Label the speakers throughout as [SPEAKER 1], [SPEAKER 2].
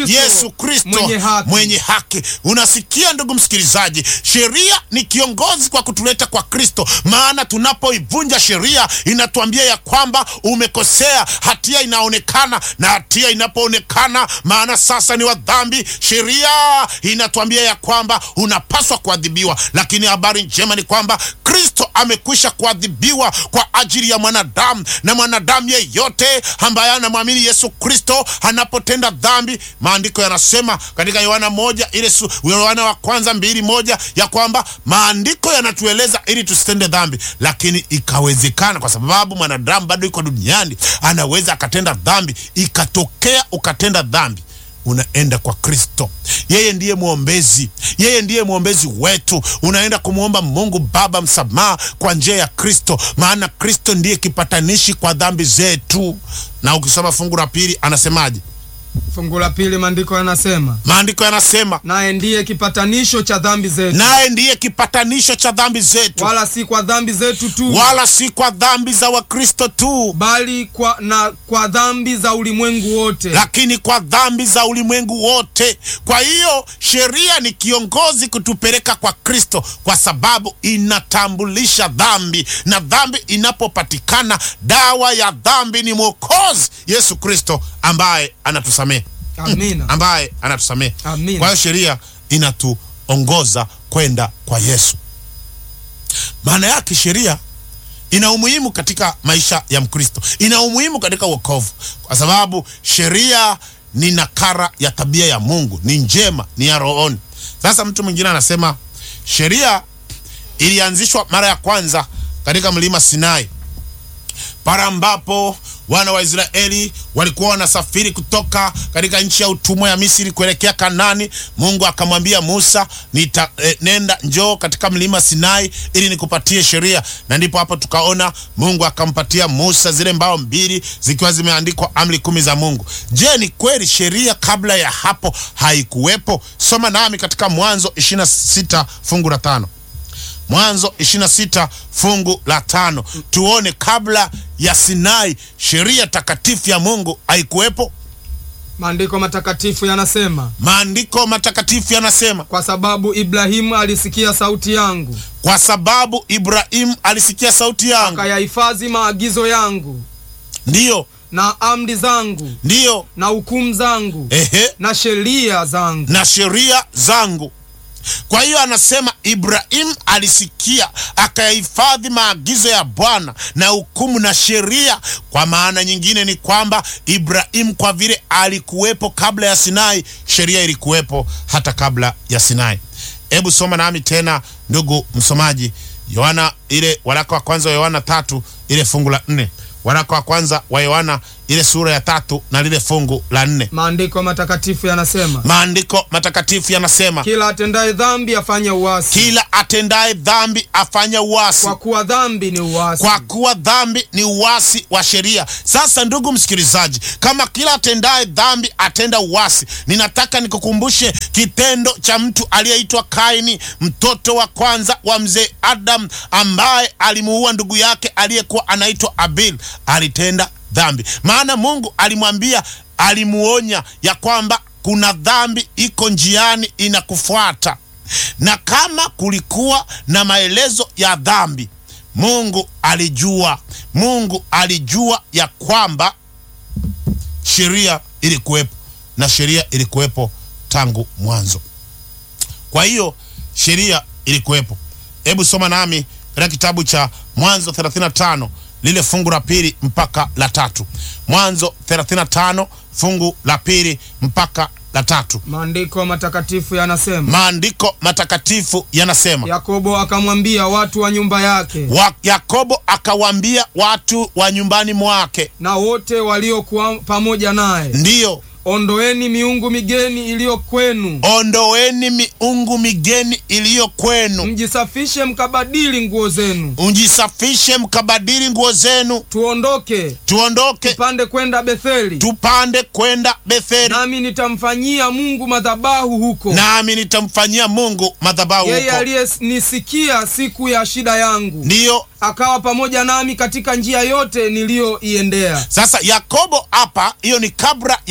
[SPEAKER 1] Kristo
[SPEAKER 2] Yesu Kristo
[SPEAKER 1] mwenye haki.
[SPEAKER 2] mwenye haki. Unasikia ndugu msikilizaji, sheria ni kiongozi kwa kutuleta kwa Kristo, maana tunapoivunja sheria inatuambia ya kwamba umekosea, hatia inaonekana, na hatia inapoonekana, maana sasa ni wa dhambi, sheria inatuambia ya kwamba unapaswa kuadhibiwa. Lakini habari njema ni kwamba Kristo amekwisha kuadhibiwa kwa ajili ya mwanadamu, na mwanadamu yeyote ambaye anamwamini Yesu Kristo anapotenda dhambi, maandiko yanasema katika Yohana moja ile su, Yohana wa kwanza mbili moja ya kwamba maandiko yanatueleza ili tusitende dhambi, lakini ikawezekana kwa sababu mwanadamu bado yuko duniani, anaweza akatenda dhambi, ikatokea ukatenda dhambi unaenda kwa Kristo. Yeye ndiye mwombezi, yeye ndiye mwombezi wetu. Unaenda kumwomba Mungu Baba msamaha kwa njia ya Kristo, maana Kristo ndiye kipatanishi kwa dhambi zetu. Na ukisoma fungu la pili anasemaje?
[SPEAKER 1] Fungu la pili maandiko yanasema,
[SPEAKER 2] Maandiko yanasema
[SPEAKER 1] naye ndiye kipatanisho cha dhambi zetu,
[SPEAKER 2] naye ndiye kipatanisho cha dhambi zetu,
[SPEAKER 1] wala si kwa dhambi zetu tu,
[SPEAKER 2] wala si kwa dhambi za Wakristo tu,
[SPEAKER 1] bali kwa, na kwa dhambi za ulimwengu wote.
[SPEAKER 2] lakini kwa dhambi za ulimwengu wote. Kwa hiyo sheria ni kiongozi kutupeleka kwa Kristo, kwa sababu inatambulisha dhambi, na dhambi inapopatikana, dawa ya dhambi ni Mwokozi Yesu Kristo ambaye anatusamehe,
[SPEAKER 1] Amina,
[SPEAKER 2] ambaye anatusamehe.
[SPEAKER 1] amina.
[SPEAKER 2] Kwa hiyo sheria inatuongoza kwenda kwa Yesu. Maana yake sheria ina umuhimu katika maisha ya Mkristo, ina umuhimu katika wokovu, kwa sababu sheria ni nakara ya tabia ya Mungu, ni njema, ni ya rohoni. Sasa mtu mwingine anasema sheria ilianzishwa mara ya kwanza katika mlima Sinai pale ambapo wana wa Israeli walikuwa wanasafiri kutoka katika nchi ya utumwa ya Misri kuelekea Kanani. Mungu akamwambia Musa, nita, eh, nenda njoo katika mlima Sinai ili nikupatie sheria, na ndipo hapo tukaona Mungu akampatia Musa zile mbao mbili zikiwa zimeandikwa amri kumi za Mungu. Je, ni kweli sheria kabla ya hapo haikuwepo? Soma nami katika Mwanzo 26 fungu la tano. Mwanzo 26 fungu la tano, tuone kabla ya Sinai sheria takatifu ya Mungu haikuwepo.
[SPEAKER 1] Maandiko matakatifu yanasema,
[SPEAKER 2] Maandiko matakatifu yanasema,
[SPEAKER 1] kwa sababu Ibrahimu alisikia sauti yangu,
[SPEAKER 2] kwa sababu Ibrahimu alisikia sauti yangu,
[SPEAKER 1] akayahifadhi maagizo yangu
[SPEAKER 2] ndiyo
[SPEAKER 1] na amri zangu
[SPEAKER 2] ndiyo,
[SPEAKER 1] na hukumu zangu
[SPEAKER 2] ehe,
[SPEAKER 1] na sheria zangu.
[SPEAKER 2] na sheria zangu. Kwa hiyo anasema Ibrahimu alisikia akayahifadhi maagizo ya Bwana na hukumu na sheria. Kwa maana nyingine ni kwamba Ibrahimu kwa vile alikuwepo kabla ya Sinai, sheria ilikuwepo hata kabla ya Sinai. Hebu soma nami tena, ndugu msomaji, Yohana ile waraka wa kwanza wa Yohana tatu ile fungu la nne waraka wa kwanza wa Yohana ile sura ya tatu na lile fungu la nne.
[SPEAKER 1] Maandiko matakatifu yanasema,
[SPEAKER 2] Maandiko matakatifu yanasema
[SPEAKER 1] kila atendaye dhambi afanye uasi,
[SPEAKER 2] kila atendaye dhambi afanya uasi,
[SPEAKER 1] kwa kuwa dhambi ni uasi.
[SPEAKER 2] kwa kuwa dhambi ni uasi wa sheria. Sasa ndugu msikilizaji, kama kila atendaye dhambi atenda uasi, ninataka nikukumbushe kitendo cha mtu aliyeitwa Kaini, mtoto wa kwanza wa mzee Adam, ambaye alimuua ndugu yake aliyekuwa anaitwa Abel. Alitenda dhambi, maana Mungu alimwambia, alimuonya ya kwamba kuna dhambi iko njiani inakufuata, na kama kulikuwa na maelezo ya dhambi Mungu alijua, Mungu alijua ya kwamba sheria ilikuwepo na sheria ilikuwepo tangu mwanzo. Kwa hiyo sheria ilikuwepo. Hebu soma nami katika kitabu cha Mwanzo 35 lile fungu la pili mpaka la tatu. Mwanzo 35 fungu la pili mpaka la tatu.
[SPEAKER 1] Maandiko matakatifu yanasema,
[SPEAKER 2] Maandiko matakatifu yanasema
[SPEAKER 1] Yakobo akamwambia watu wa nyumba yake
[SPEAKER 2] wa Yakobo akawaambia watu wa nyumbani mwake,
[SPEAKER 1] na wote waliokuwa pamoja naye,
[SPEAKER 2] ndiyo
[SPEAKER 1] ondoeni miungu migeni iliyo kwenu,
[SPEAKER 2] ondoeni miungu migeni iliyo kwenu,
[SPEAKER 1] mjisafishe mkabadili nguo zenu,
[SPEAKER 2] mjisafishe mkabadili nguo zenu,
[SPEAKER 1] tuondoke
[SPEAKER 2] tuondoke
[SPEAKER 1] tupande kwenda Betheli,
[SPEAKER 2] tupande kwenda Betheli,
[SPEAKER 1] nami nitamfanyia Mungu madhabahu huko,
[SPEAKER 2] nami nitamfanyia Mungu madhabahu
[SPEAKER 1] yeye
[SPEAKER 2] huko.
[SPEAKER 1] aliyenisikia siku ya shida yangu,
[SPEAKER 2] Ndiyo
[SPEAKER 1] akawa pamoja nami katika njia yote niliyoiendea.
[SPEAKER 2] sasa Yakobo hapa, hiyo ni kabla ya Sinai.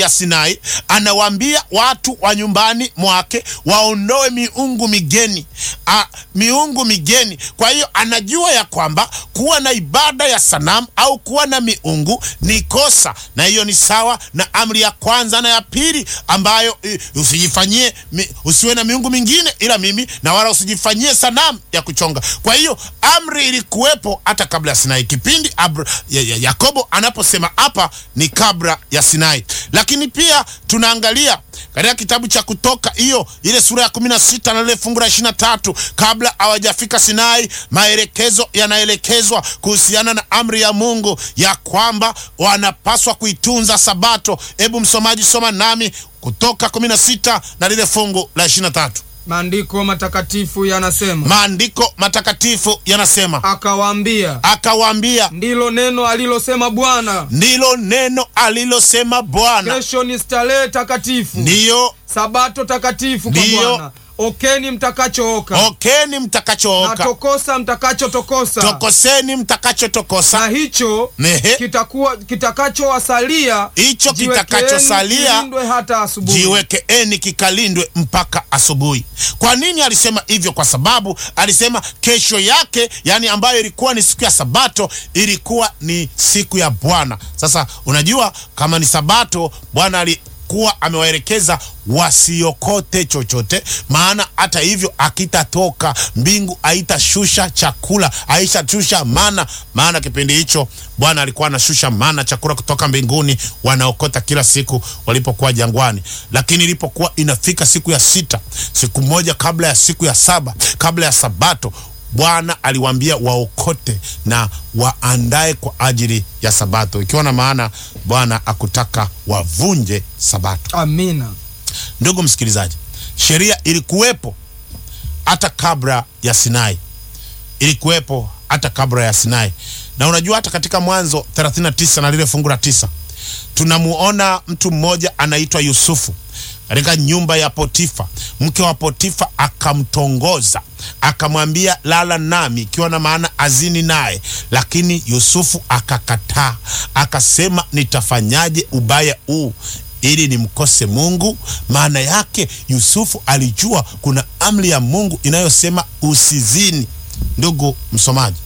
[SPEAKER 2] Sinai, anawaambia watu wa nyumbani mwake waondoe miungu migeni a, miungu migeni. Kwa hiyo anajua ya kwamba kuwa na ibada ya sanamu au kuwa na miungu ni kosa, na hiyo ni sawa na amri ya kwanza na ya pili ambayo eh, usijifanyie mi, usiwe na miungu mingine ila mimi, na wala usijifanyie sanamu ya kuchonga. Kwa hiyo amri ilikuwepo hata kabla ya Sinai. Kipindi Abra, ya, ya, Yakobo anaposema hapa ni kabla ya Sinai, lakini pia tunaangalia katika kitabu cha Kutoka hiyo ile sura ya kumi na sita na lile fungu la ishirini na tatu kabla hawajafika Sinai, maelekezo yanaelekezwa kuhusiana na amri ya Mungu ya kwamba wanapaswa kuitunza Sabato. Hebu msomaji, soma nami Kutoka kumi na sita na lile fungu la ishirini na tatu.
[SPEAKER 1] Maandiko matakatifu yanasema,
[SPEAKER 2] Maandiko matakatifu yanasema,
[SPEAKER 1] akawaambia,
[SPEAKER 2] akawaambia,
[SPEAKER 1] ndilo neno alilosema Bwana,
[SPEAKER 2] ndilo neno alilosema Bwana,
[SPEAKER 1] kesho ni starehe takatifu,
[SPEAKER 2] ndiyo
[SPEAKER 1] sabato takatifu kwa
[SPEAKER 2] Ndiyo.
[SPEAKER 1] Bwana. Okeni mtakachooka
[SPEAKER 2] okeni
[SPEAKER 1] na
[SPEAKER 2] mtakachooka,
[SPEAKER 1] tokosa mtakachotokosa,
[SPEAKER 2] tokoseni mtakachotokosa
[SPEAKER 1] na hicho
[SPEAKER 2] Nehe.
[SPEAKER 1] kitakuwa kitakachowasalia
[SPEAKER 2] Hicho
[SPEAKER 1] jiwekeeni
[SPEAKER 2] kitakachosalia,
[SPEAKER 1] kilindwe hata asubuhi.
[SPEAKER 2] jiwekeeni kikalindwe mpaka asubuhi. Kwa nini alisema hivyo? Kwa sababu alisema kesho yake, yani ambayo ilikuwa ni siku ya Sabato, ilikuwa ni siku ya Bwana. Sasa unajua kama ni Sabato, Bwana alikuwa amewaelekeza wasiokote chochote, maana hata hivyo akitatoka mbingu haitashusha chakula, haitashusha mana, maana kipindi hicho Bwana alikuwa anashusha mana, chakula kutoka mbinguni, wanaokota kila siku walipokuwa jangwani. Lakini ilipokuwa inafika siku ya sita, siku moja kabla ya siku ya saba, kabla ya Sabato, Bwana aliwaambia waokote na waandae kwa ajili ya Sabato, ikiwa na maana Bwana akutaka wavunje Sabato.
[SPEAKER 1] Amina.
[SPEAKER 2] Ndugu msikilizaji, sheria ilikuwepo hata kabla ya Sinai, ilikuwepo hata kabla ya Sinai. Na unajua hata katika Mwanzo 39 na lile fungu la tisa tunamuona mtu mmoja anaitwa Yusufu katika nyumba ya Potifa. Mke wa Potifa akamtongoza akamwambia, lala nami, ikiwa na maana azini naye, lakini Yusufu akakataa, akasema, nitafanyaje ubaya huu ili nimkose Mungu? Maana yake Yusufu alijua kuna amri ya Mungu inayosema usizini. Ndugu msomaji,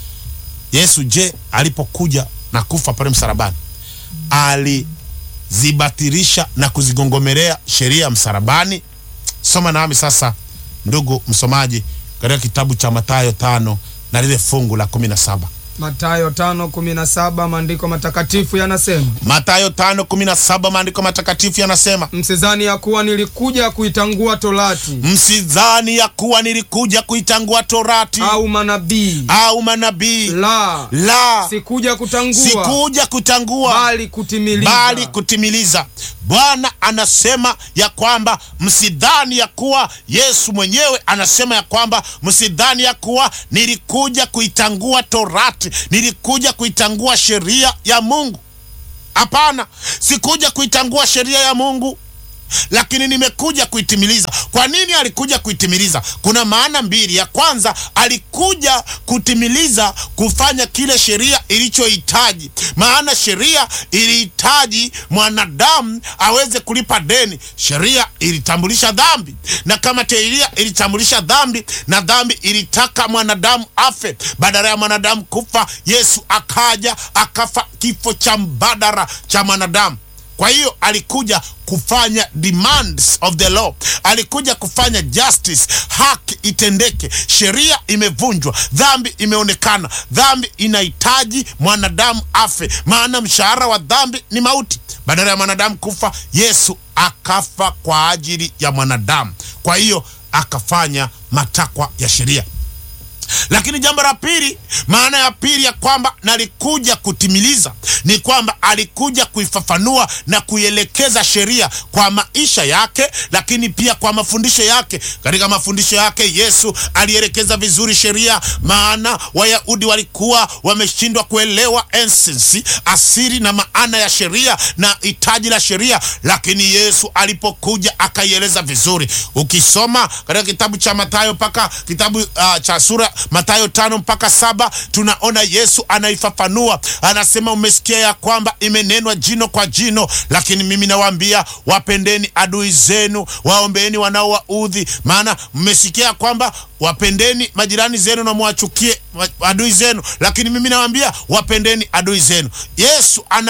[SPEAKER 2] Yesu je, alipokuja na kufa pale msalabani alizibatilisha na kuzigongomelea sheria ya msalabani? Soma nami sasa, ndugu msomaji, katika kitabu cha Mathayo tano na lile fungu la kumi na saba.
[SPEAKER 1] Mathayo 5:17 maandiko matakatifu yanasema,
[SPEAKER 2] Mathayo tano kumi na saba maandiko matakatifu yanasema,
[SPEAKER 1] msizani ya kuwa nilikuja kuitangua torati
[SPEAKER 2] msidhani ya kuwa nilikuja kuitangua torati
[SPEAKER 1] au manabii,
[SPEAKER 2] au manabii,
[SPEAKER 1] la
[SPEAKER 2] la
[SPEAKER 1] sikuja kutangua
[SPEAKER 2] sikuja kutangua
[SPEAKER 1] bali kutimiliza.
[SPEAKER 2] bali kutimiliza. Bwana anasema ya kwamba msidhani ya kuwa, Yesu mwenyewe anasema ya kwamba msidhani ya kuwa nilikuja kuitangua torati, nilikuja kuitangua sheria ya Mungu. Hapana, sikuja kuitangua sheria ya Mungu lakini nimekuja kuitimiliza. Kwa nini alikuja kuitimiliza? Kuna maana mbili. Ya kwanza, alikuja kutimiliza, kufanya kile sheria ilichohitaji. Maana sheria ilihitaji mwanadamu aweze kulipa deni. Sheria ilitambulisha dhambi, na kama sheria ilitambulisha dhambi na dhambi ilitaka mwanadamu afe, badala ya mwanadamu kufa, Yesu akaja akafa kifo cha mbadala cha mwanadamu. Kwa hiyo alikuja kufanya demands of the law, alikuja kufanya justice, haki itendeke. Sheria imevunjwa, dhambi imeonekana, dhambi inahitaji mwanadamu afe, maana mshahara wa dhambi ni mauti. Badala ya mwanadamu kufa, Yesu akafa kwa ajili ya mwanadamu. Kwa hiyo akafanya matakwa ya sheria. Lakini jambo la pili, maana ya pili ya kwamba nalikuja kutimiliza ni kwamba alikuja kuifafanua na kuielekeza sheria kwa maisha yake, lakini pia kwa mafundisho yake. Katika mafundisho yake Yesu alielekeza vizuri sheria, maana Wayahudi walikuwa wameshindwa kuelewa essence, asili na maana ya sheria na hitaji la sheria, lakini Yesu alipokuja akaieleza vizuri. Ukisoma katika kitabu cha Mathayo mpaka kitabu uh, cha sura Mathayo tano mpaka saba tunaona Yesu anaifafanua, anasema umesikia ya kwamba imenenwa jino kwa jino, lakini mimi nawaambia wapendeni adui zenu, waombeeni wanaowaudhi. Maana mmesikia ya kwamba wapendeni majirani zenu na mwachukie adui zenu, lakini mimi nawaambia wapendeni adui zenu. Yesu ana